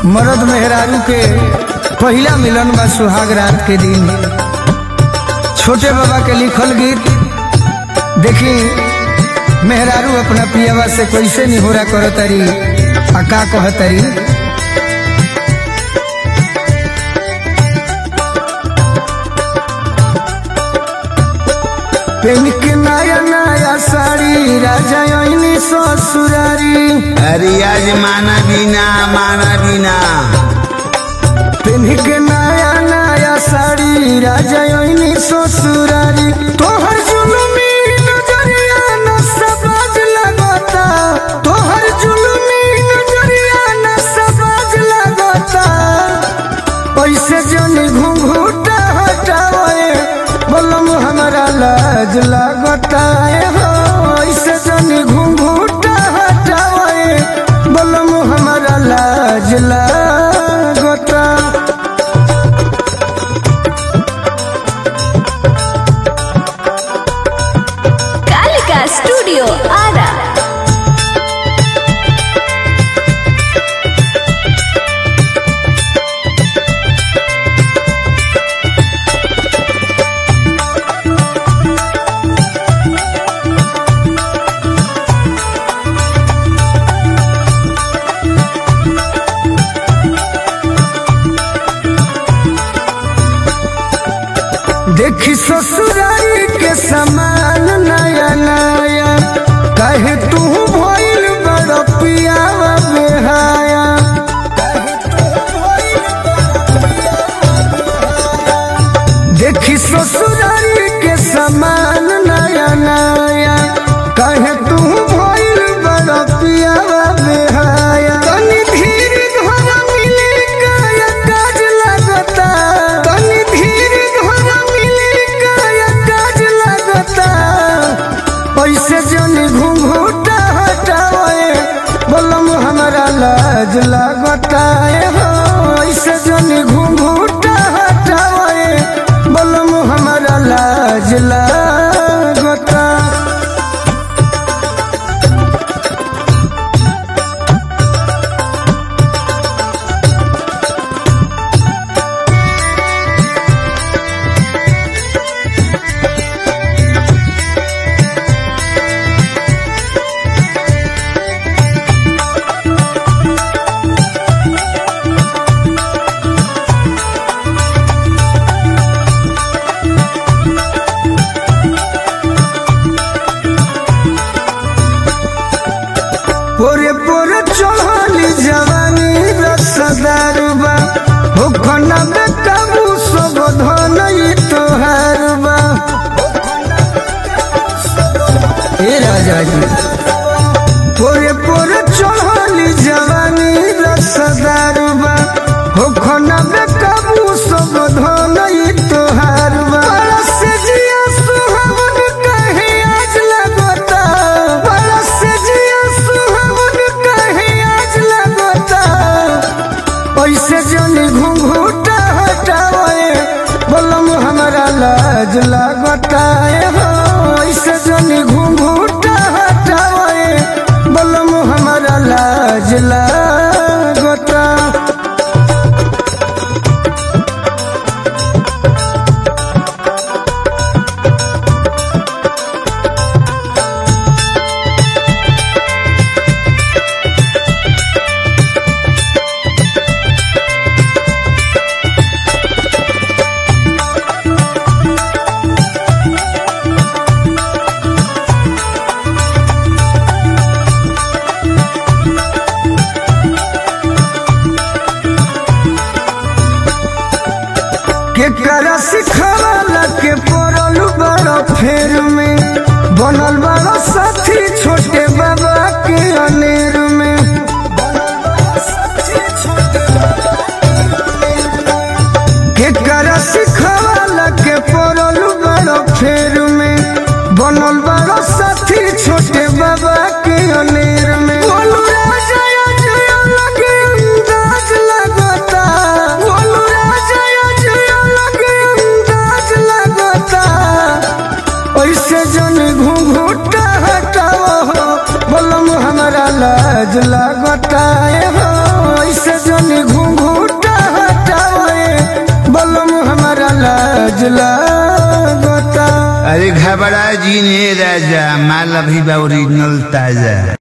मरद मेहरारू के पहिला मिलन बा सुहाग रात के दिन छोटे बाबा के लिखल गीत देखी मेहरारू अपना पियावा से कैसे निहोरा करतरी आ का कहतरी पेन के नया नया साड़ी राजा ओइनी ससुरारी अरे आज माना बिना माना बिना पेन के नया नया साड़ी राजा ओइनी ससुरारी तोहर जुलुमी नजरिया न सबाज लगता तोहर जुलुमी नजरिया न सबाज लगता पैसे जनी घूंघूटा हटावे बोलम हमारा लाज लगता है हो ऐसे जनी घूंघूटा हटावे बोलम हमारा लाज लगता कालिका स्टूडियो आरा देखी ससुरारी के समान नया नया कहे तू भइल बड़ पियावा बेहाया देखी ससुरारी के समान नया नया कहे तू भइल बड़ पियावा बेहाया तनी धीर घर मिले काया काज लगता तनी धीर घर मिले काया काज लगता पैसे जनी घूंघूटा हटावे बोलम हमारा लाज लगता है हो ऐसे जनी घूंघूटा हटावे बोलम हमारा लाज लगता पोरे पोरे चढ़ली जवानी रसदारुबा हो खना में काबू सब धन ई तोहारुबा ए राजा जी पोरे पोरे चढ़ली जवानी रसदारुबा हो खना में काबू सब धन ई तोहारुबा बरस जिया सुहावन कहे आज लगता बरस जिया सुहावन कहे आज लगता पैसे जनी घूंघूटा हटावे बोलम हमारा लाज लगता है हो ऐसे जनी घूंघूटा हटावे बोलम हमारा लाज लगता के करा सिखवाला के पड़ल बड़ फेर में बनल बड़ साथी छोटे बाबा के अनेर में के करा सिखवाला के पड़ल बड़ फेर में बनल बड़ साथी छोटे बाबा के अनेर में बोलू राजा जया लगे अंदाज लगता बोलू राजा जया लगे अंदाज लगता ऐसे जन घूंघूट लाज लागता अरे घबरा जी ने राजा माल अभी बा ओरिजिनल ताजा